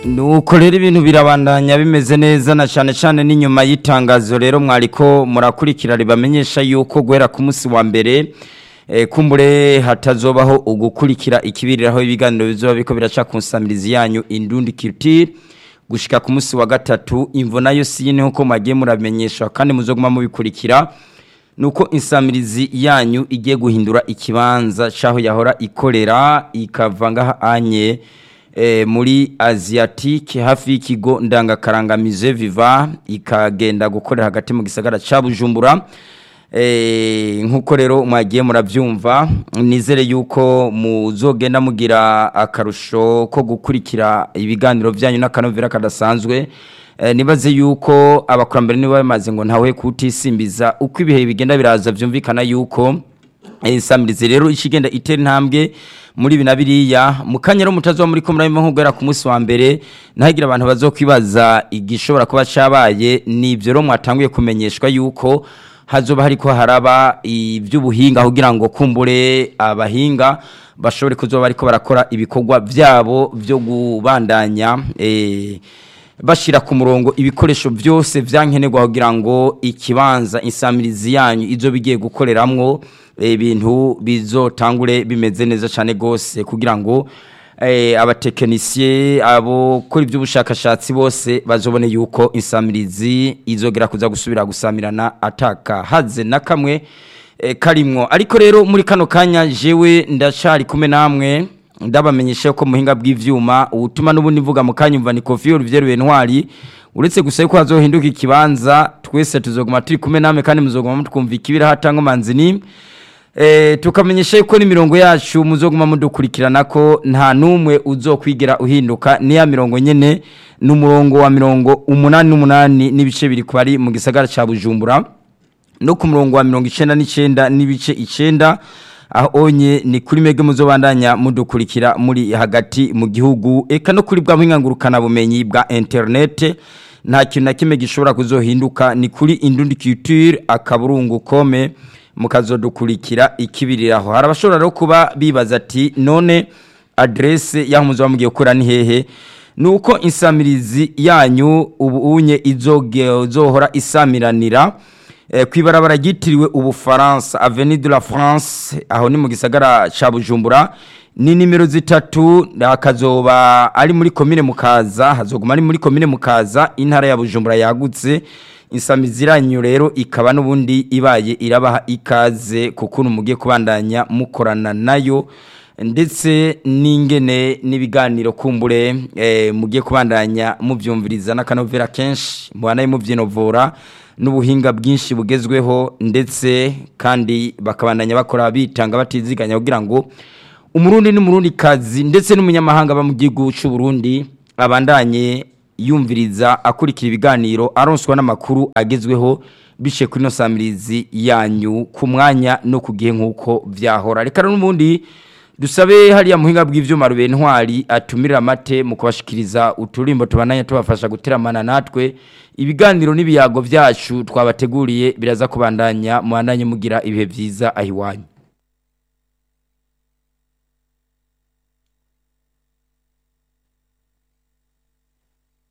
nuko rero ibintu birabandanya bimeze neza na cyane cyane n'inyuma y'itangazo rero mwariko murakurikira ribamenyesha yuko guhera ku munsi wa mbere eh, kumbure hatazobaho ugukurikira ikibiriraho ibiganiro bizoba biko biraca ku nsamirizi yanyu indundi culture gushika ku munsi wa gatatu imvo nayo siyine nkuko mwagiye muramenyeshwa kandi muzoguma mubikurikira nuko insamirizi yanyu igiye guhindura ikibanza caho yahora ikorera ikava ngaha anye e, muri Asiatique hafi y'ikigo ndangakarangamize viva ikagenda gukorera hagati mu gisagara ca Bujumbura e, nkuko rero mwagiye muravyumva nizere yuko muzogenda mugira akarusho ko gukurikira ibiganiro vyanyu n'akanovera kadasanzwe e, nibaze yuko abakurambere nibo bamaze ngo ntawe kutisimbiza uko ibihe bigenda biraza vyumvikana yuko insamirizi rero ikigenda itera intambwe muri ibi na biriya mu kanya rero mutazuba muri ko murabimo nk'ugera ku munsi wa mbere ntagira abantu bazokwibaza igishobora kuba cabaye nivyo rero mwatanguye kumenyeshwa yuko hazoba hariko haraba ivy'ubuhinga kugira ngo kumbure abahinga bashobore kuzoba bariko barakora ibikorwa vyabo vyo kubandanya eh bashira ku murongo ibikoresho byose vyankenerwa kugira ngo ikibanza insamirizi yanyu izo bigiye gukoreramwo ibintu bizotangure bimeze neza cyane gose kugira ngo eh, abatekinisiye abo kuri iby'ubushakashatsi bose bazobone yuko insamirizi izogera kuza gusubira gusamirana ataka haze na kamwe eh, karimwo ariko rero muri kano kanya jewe ndacari kumwe namwe ndabamenyesha ko muhinga bw'ivyuma ubutuma n'ubundi mvuga mu kanyumva ni Kofi Olivier Bentwari uretse gusa yuko hazohinduka ikibanza twese tuzoguma turi kumwe namwe kandi muzoguma mutwumva ikibira hatanga manzini eh tukamenyesha yuko ni mirongo yacu muzoguma mudukurikirana ko nta numwe uzokwigera uhinduka ni ya mirongo nyene n'umurongo wa mirongo umunani n'umunani n'ibice biri kwari mu gisagara ca Bujumbura no ku murongo wa mirongo icenda n'icenda n'ibice icenda aho onye ni kuri mege muzobandanya mudukurikira muri hagati mu gihugu eka no kuri bwa mwingangurukana bumenyi bwa internet nta kintu na kimwe gishobora kuzohinduka ni kuri indundi culture akaburungu kome mukazodukurikira ikibiriraho hari abashobora rero kuba bibaza ati none adresse yaho muzoba mugiye gukora ni hehe nuko insamirizi yanyu ubu unye izohora isamiranira kwibarabara ryitiriwe ubufaransa avenue de la France aho ni mu gisagara ca Bujumbura ni nimero zitatu akazoba ari muri commune mukaza hazoguma ari muri commune mukaza intara ya Bujumbura yagutse insamiziranyo rero ikaba nubundi ibaye irabaha ikaze kuko mugiye kubandanya mukorana nayo ndetse n'ingene n'ibiganiro kumbure eh, mugiye kubandanya muvyumviriza n'akanovera kenshi mubanaye muvyinovora n'ubuhinga bwinshi bugezweho ndetse kandi bakabandanya bakora bitanga batiziganya kugira ngo umurundi n'umurundi kazi ndetse n'umunyamahanga ba mu gihugu cy'u Burundi abandanye yumviriza akurikira ibiganiro aronswa n'amakuru agezweho bishe kuri no samirizi yanyu ku mwanya no ku gihe nk'uko vyahora reka n'ubundi dusabe hariya muhinga bw'ivyuma rube ntwari atumira amate mu kubashikiriza uturimbo tubananye tubafasha guteramana natwe ibiganiro n'ibiyago vyacu twabateguriye biraza kubandanya muhandanye mugira ibihe vyiza ahiwanyu